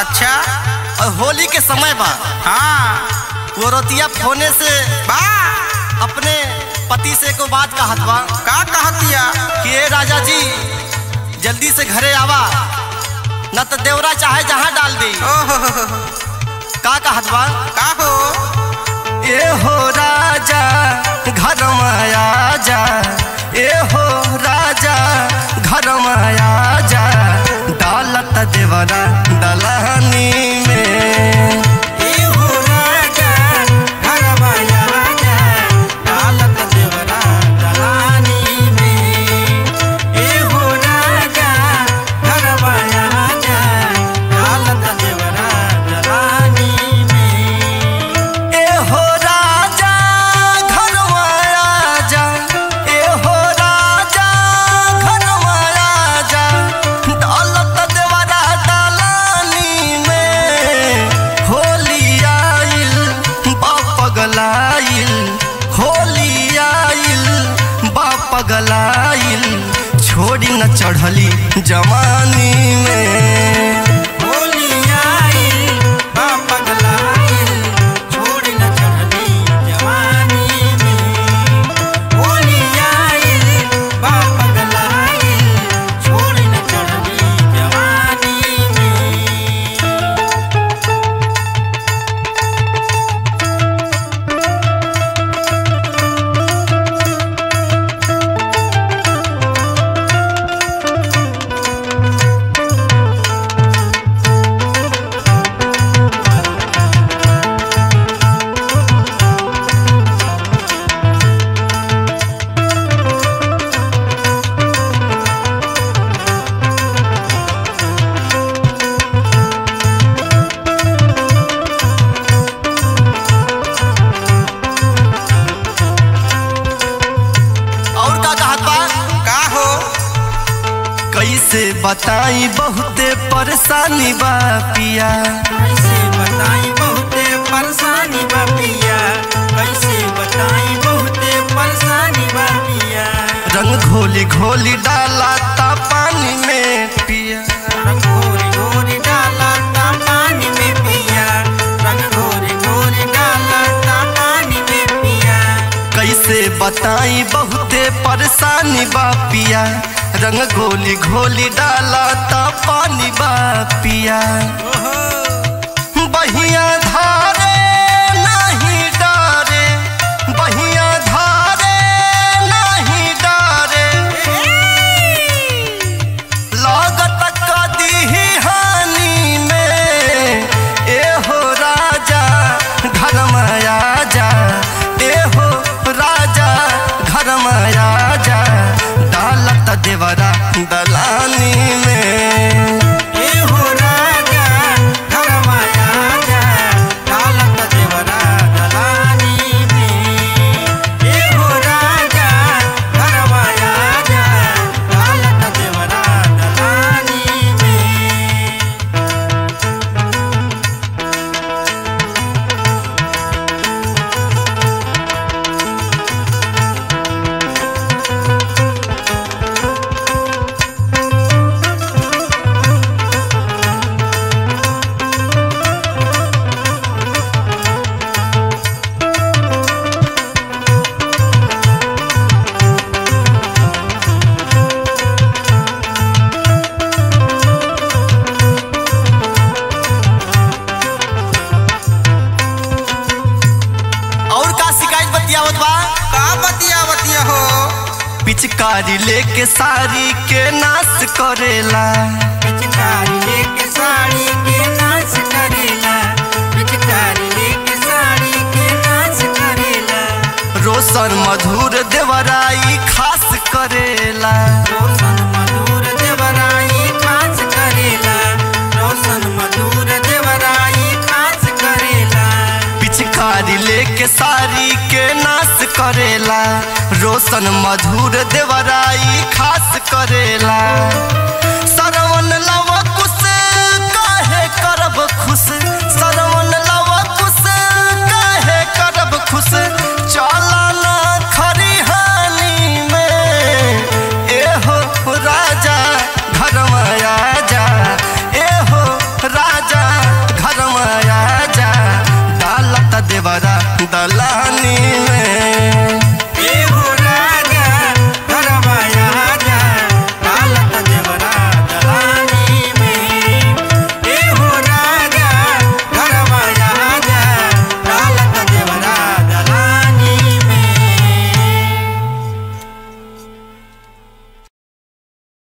अच्छा और होली के समय बा हाँ वो रतिया फोने से बा अपने पति से को बात कहत बा का कहतिया कि ए राजा जी जल्दी से घरे आवा न तो देवरा चाहे जहाँ डाल दी ओहो का कहत बा का हो ए हो राजा घर माया जा ए हो राजा घर माया जा डालत देवरा दलहनी में ए हो राजा घर माया जा ए हो राजा घर माया जा डालत देवरा दलानी में होली आइल बा पगलाइल होली आइल बा पगलाइल छोड़ी न चढ़ली जवानी में और का कहत बा का हो कैसे बताई बहुते परेशानी बा पिया कैसे बताई बहुते परेशानी बा पिया कैसे बताई बहुते परेशानी बा पिया रंग घोली घोली डाला ता पानी में पिया रंग घोरी घोरी डाला ता पानी में पिया रंग घोरी घोरी डाला ता पानी में पिया कैसे बताई बहुते परेशानी बा पिया रंग घोली घोली डाला ता पानी बा पिया बहिया धारे नहीं डारे बहिया धारे नहीं डारे लागत कदी हानि में ए हो राजा घर माया जा ए हो राजा घर माया जा डालत देवरा दलानी में ए हो राजा घर माया जा डालत देवरा दलानी में ए हो राजा घर माया जा डालत देवरा दलानी में और का शिकायत बतियावत बा का बतिया बतिया हो पिचकारी लेके साड़ी के नाश करेला पिचकारी लेके साड़ी के नाच करेला पिचकारी लेके साड़ी के नाच करेला रोशन मधुर देवराई खास करेला रोशन मधुर देवराई खास करेला रोशन मधुर देवराई खास करेला पिचकारी लेके साड़ी के नाश करेला रोशन मधुर देवराई खास करेला सरवन लव